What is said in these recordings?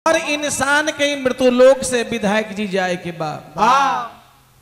और इंसान के मृत्यु लोक से विधायक जी जाए के बाद हाँ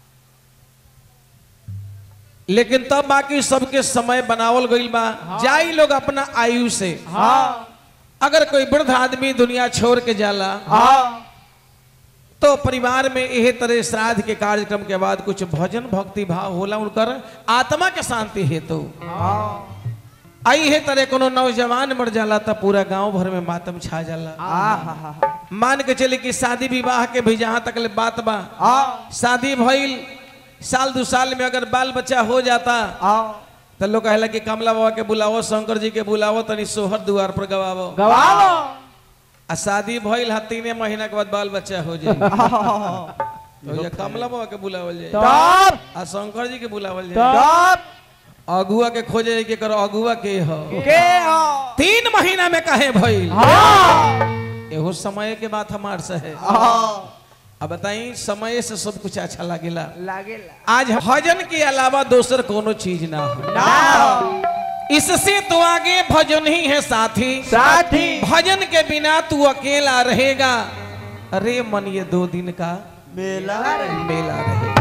लेकिन तब बाकी सबके समय बनावल गईल बा जाई लोग अपना आयु से हाँ अगर कोई वृद्ध आदमी दुनिया छोड़ के जाला हाँ तो परिवार में यह तरह श्राद्ध के कार्यक्रम के बाद कुछ भजन भक्ति भाव होला उनकर आत्मा के शांति हेतु हाँ आई है तरह कोनो नौजवान मर जाला तो पूरा गांव भर में मातम छा जाला हाँ मान के चले कि शादी विवाह के भी जहां तक ले बात बा हाँ शादी भइल साल दो साल में अगर बाल बच्चा हो जाता हाँ तो लोग कहला कि कमला बाबा के बुलावो शंकर जी के बुलावो तनी सोहर द्वार पर गवावो गवाओ आ शादी भइल हा तीने महीना के बाद बाल बच्चा हो जाए तो ये कमला बाबा के बुलावल जाए तब आ शंकर जी के बुलावल जाए तब अगुआ के खोजे के करो अगुआ के हो के हो तीन महीना में कहे भइल हाँ एहो समय के बात हमार से है हाँ अब बताई समय से सब कुछ अच्छा लागेला लागेला आज भजन के अलावा दोसर कोनो चीज ना हो ना इससे तो आगे भजन ही है साथी साथी भजन के बिना तू अकेला रहेगा अरे मन ये दो दिन का मेला मेला रहेगा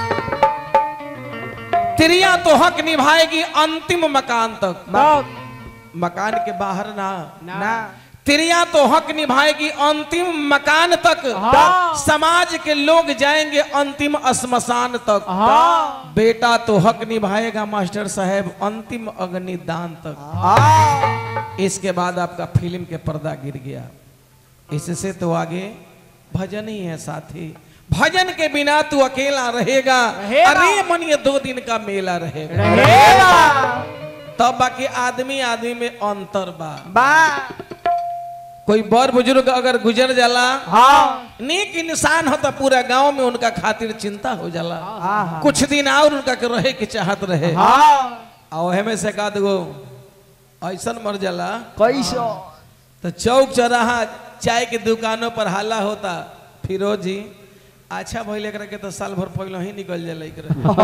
त्रिया तो हक निभाएगी अंतिम मकान तक तब मकान के बाहर ना ना त्रिया तो हक निभाएगी अंतिम मकान तक हाँ। समाज के लोग जाएंगे अंतिम श्मशान तक हाँ बेटा तो हक निभाएगा मास्टर साहब अंतिम अग्निदान तक हाँ इसके बाद आपका फिल्म के पर्दा गिर गया इससे तो आगे भजन ही है साथी भजन के बिना तू अकेला रहेगा रहेगा। अरे मन ये दो दिन का मेला रहेगा रहेगा तब बाकी आदमी आदमी में अंतर बा बा कोई बड़ बुजुर्ग अगर गुजर जाला हाँ नेक इंसान हो तो पूरा गांव में उनका खातिर चिंता हो जाला हाँ कुछ दिन और उनका के रहे के चाहत रहे हाँ और ओहे में से का दो ऐसन मर जाला कैसो तो चौक चौराहा चाय के दुकानों पर हल्ला होता फिरोज जी अच्छा भइल एकरा के तो साल भर पहले ही निकल जाला एकरा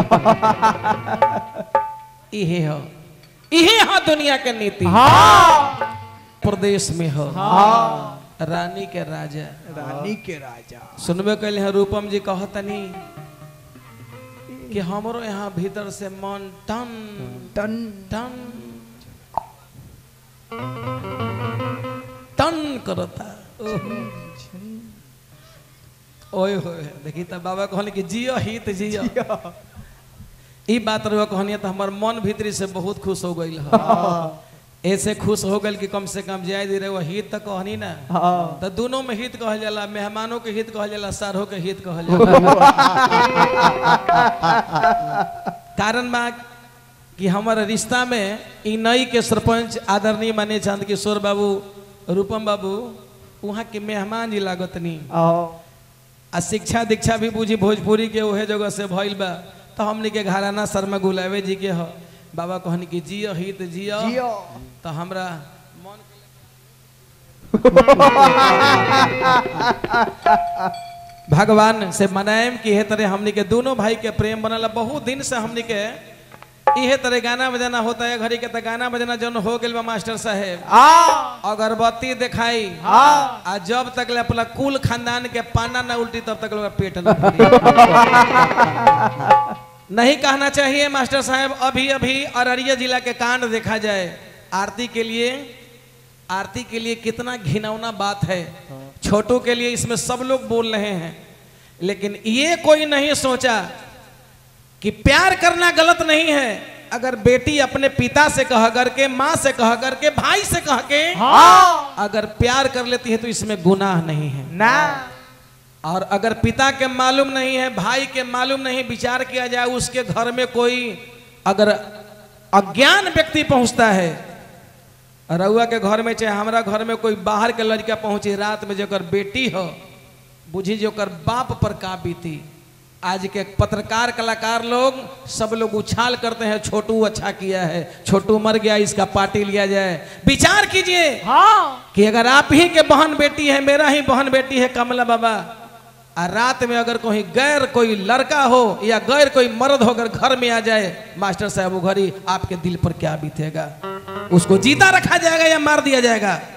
इहे हो इहे हो दुनिया के नीति हाँ प्रदेश में हो हाँ रानी के राजा रानी के राजा सुनबे कैले हैं रूपम जी कहतनी कि हमरो यहाँ भीतर से मन टन टन टन टन करता ओए होए देखी त बाबा कहले कि जियो हित जियो ई बात रहो कहनी तो हमार मन भीतरी से बहुत खुश हो गई ऐसे खुश हो गई कि कम से कम जाय दे रहे वो हित तक कहनी ना हाँ तो दोनों में हित कहल जाला मेहमानों के हित कहल जाला सारों के हित कहल जाला कारण बा कि हमारे रिश्ता में ई नई के सरपंच आदरणीय माने चांद किशोर बाबू रूपम बाबू वहाँ के मेहमान जी लागतनी आओ आ शिक्षा दीक्षा भी बुझी भोजपुरी के उहे जगह से भइल बा तो हमनी के घराना शर्मा गुलाबे जी के ह बाबा कहनी कि जियो हित जियो जियो तो हमरा मन भगवान से मनाएम कि हे तरह हमनी के दोनों भाई के प्रेम बनल बहुत दिन से हमनी के इहे तरह गाना बजाना होता है घड़ी के तो गाना बजाना जन हो गइल बा मास्टर साहेब आ अगरबत्ती दिखाई हाँ आ जब तक ले अपना कुल खानदान के पाना ना उल्टी तब तक लोग पेट ना भरी। नहीं कहना चाहिए मास्टर साहब अभी अभी अररिया जिला के कांड देखा जाए आरती के लिए आरती के लिए कितना घिनौना बात है छोटों के लिए इसमें सब लोग बोल रहे हैं लेकिन ये कोई नहीं सोचा कि प्यार करना गलत नहीं है अगर बेटी अपने पिता से कह करके माँ से कह करके भाई से कह के हाँ अगर प्यार कर लेती है तो इसमें गुनाह नहीं है ना और अगर पिता के मालूम नहीं है भाई के मालूम नहीं विचार किया जाए उसके घर में कोई अगर अज्ञान व्यक्ति पहुंचता है रउआ के घर में चाहे हमारा घर में कोई बाहर के लड़का पहुंची रात में जोकर बेटी हो बुझी जोकर बाप पर का बीती आज के पत्रकार कलाकार लोग सब लोग उछाल करते हैं छोटू अच्छा किया है छोटू मर गया इसका पार्टी लिया जाए विचार कीजिए हाँ कि अगर आप ही के बहन बेटी है मेरा ही बहन बेटी है कमला बाबा और रात में अगर कोई गैर कोई लड़का हो या गैर कोई मर्द होकर घर में आ जाए मास्टर साहब वो घड़ी आपके दिल पर क्या बीतेगा उसको जीता रखा जाएगा या मार दिया जाएगा